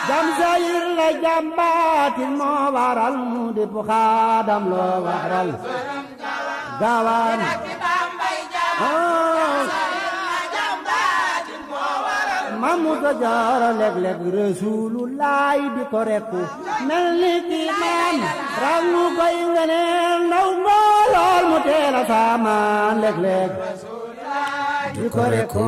jam sayir la jambaatin moo waral mu di pu xaadam loo waral gaawaan mamu ta jaara léeg-léeg Rasulullaay di ko rekku mel ni ki maan rangu koy ngeneel ndaw mboolool mu teel a saamaan léeg-léeg di ko rekku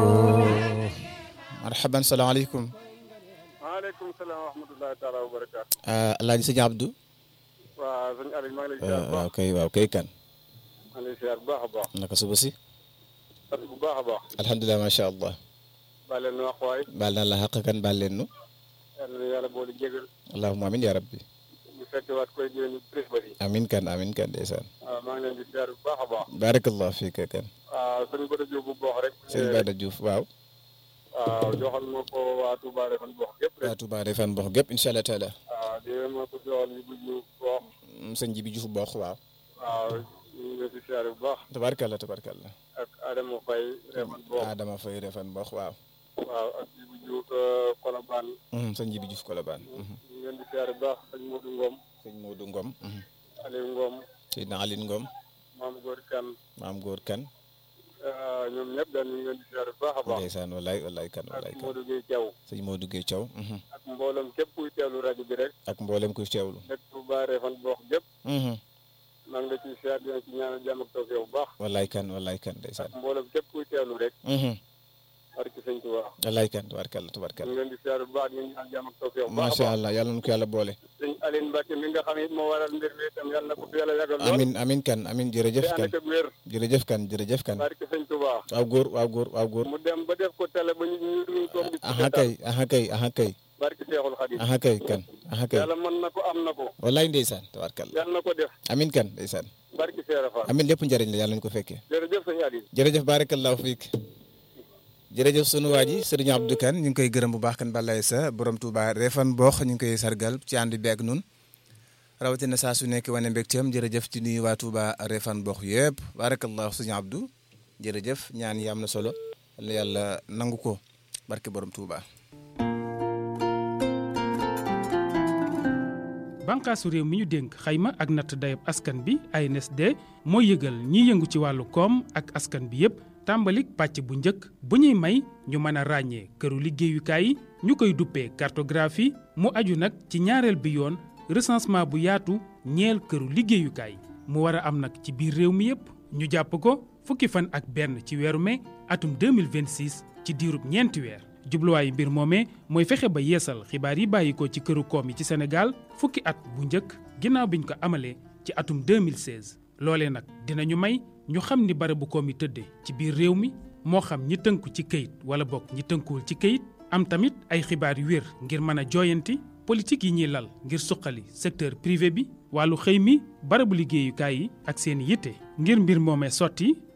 marhaban salaamaaleykum maaleykum salaam wa rahmatullahi taala wa barakaatu. alaaji sëñ Abdou waaw sëñ Aliou maa ngi lay ziar bu waaw baax kay waaw kay kan maa ngi lay ziar bu baax a baax. naka suba si sant bu baax a baax. alhamdulilah macha allah baal leen nu wax waay. baal naa la xaq kan baal leen nu yal na yàlla boole jégal. allahumma amin ya rabbi ñu fekk waat koy di leen presse ba yi. amin kan amin kan ndeysaan waaw maa ngi leen di ziar bu baax a baax. barakallah fiika kan waaw sëñ Bada Diop bu baax rek. sëñ Bada Diouf waaw waaw joxal ma ko waa Touba Refane baax gépp rek. waa Touba Refane Mbox gépp incha allah taala waaw di ma ko joxal ñu bu ñu baax. sëñ ji bi Diouf Mbox waaw waaw ñu ngi leen di ziar bu baax. tabarkalla tabarkalla ak Adama Faye Refane baax. Adama Faye Refane Mbox waaw waaw ak ji bu Diouf Colobane. sëñ ji bi Diouf Kolobaan ñu ngi leen di ziar bu baax sëñ Modou Ngom. sëñ Modou Ngom Aliou Ngom. Seydina Aline Ngom maam góor kan maam góor kan ñoom ñëpp daal ñu ngi leen di ziar bu baax a baax ndeysaan wallaay wallaay kan wallaay ak kan Modou Gueye Diaw sëñ Modou Gueye Thiaw ak mbooloom képp kuy teewlu rajo bi rek ak mboolem kuy teewlu nekk Touba Refane boox gépp maa ngi la ciy ziar dina ci ñaanal jàmm ak tawfeex bu baax wallaay kan wallaay kan ndeysaan ak mbooloom képp kuy teewlu rek barki sëñ Touba wallaay kan tubarkalla ñu tubarkalla ngi leen di ziar bu baax di ñaanal jàmm ak tawfeex bu baax a macha baax allah yàlla na ko yàlla boole sëñ Aline Mbacke mi nga xam it moo waral mbir mi itam yàlla na ko fi yàlla yàggal lool amin amin kan amin te jërëjëf ànd kan ak wér jërëjëf kan jërëjëf kan barki sëñ Touba waaw góor waaw góor waaw góor mu dem ba def ko télé ba ñu ñu ñu toog di aha kay aha kay aha kay barki Seexul Xadim aha kay kan aha kay yàlla mën na ko am na ko wallaay ndeysaan tubarkalla yàlla na ko def amin kan ndeysaan barki Seera Fall amin lépp njëriñ la yàlla nañu ko fekkee jërëjëf sëñ Aliou jërëjëf barakallahu fiik jërëjëf sunu waa ji sëriñ Abdou Kane ñu ngi koy gërëm bu baax kan balay sa borom Touba Refane Mbox ñu ngi koy sargal ci ànd bi ak nun rawatina saa su nekk wane mbégteem jërëjëf ci nuyu waa Touba Refane Mbox yëpp barakallahu sëriñ Abdou jërëjëf ñaan yi am na solo la yàlla nangu ko barke borom Touba. bànqaasu réew mi ñu dénk xayma ak natt dayab askan bi ANSD mooy yëgal ñiy yëngu ci wàllu koom ak askan bi yépp tàmbalik pàcc bu njëkk bu ñuy may ñu mën a ràññee këru liggéeyukaay yi ñu koy duppee cartographie mu aju nag ci ñaareel bi yoon recensement bu yaatu ñeel këru liggéeyukaay mu war a am nag ci biir réew mi yépp ñu jàpp ko fukki fan ak benn ci weeru mai atum 2026 ci diirub ñeenti weer jubluwaayu mbir moomee mooy fexe ba yeesal xibaar yi bàyyi ko ci këru koom yi ci Sénégal fukki at bu njëkk ginnaaw biñ ko amalee ci atum 2016 loolee nag dinañu may ñu xam ni barabu koom yi tëddee ci biir réew mi moo xam ñi tënku ci këyit wala bokk ñi tënkuwul ci këyit am tamit ay xibaar yu wér ngir mën a jooyanti politique yi ñuy lal ngir suqali secteur privé bi wàllu xëy mi barabu liggéeyukaay yi ak seen yitte ngir mbir moomee sotti